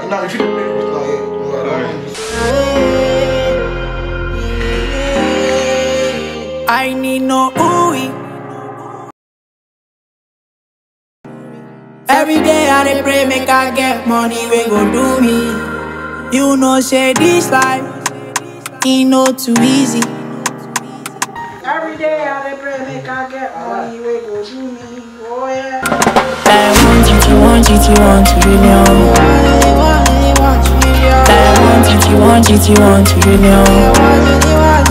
And now if you play with my head, no, I don't want this. I need no ooey. Every day I dey pray make I get money we go do me. You know say this life, e no too easy. Every day I dey pray make I get money we go do me. Oh yeah. I want it, you want it, you want it, you know. I want it, you want it, you want it, you know.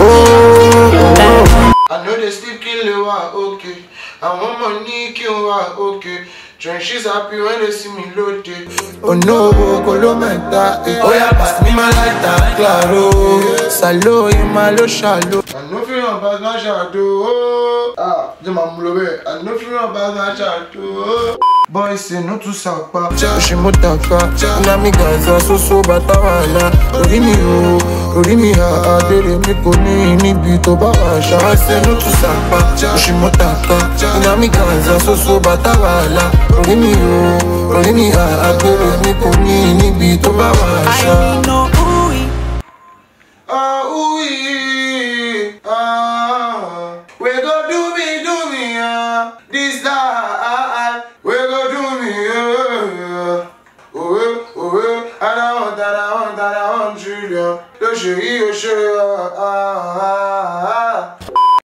I know they still kill you are okay. I want money kill are okay. Trenches happy when they see me loaded. Oh no, Colomenta. Oh yeah, pass me my lighter, claro. Salo, in my lo shallow. I know feel on bag and shadow. Ah, the mamulobe. I know feel on bag and shadow. Boys say no to sapa Oshimotaka Nami Gaza so so batawala Orí mi o, orí mi ha Adere mi kò ní níbi tó bá wà ṣá I say no to sapa Oshimotaka Nami Gaza so so batawala Orí mi o, orí mi ha Adere mi kò ní níbi tó bá wà ṣá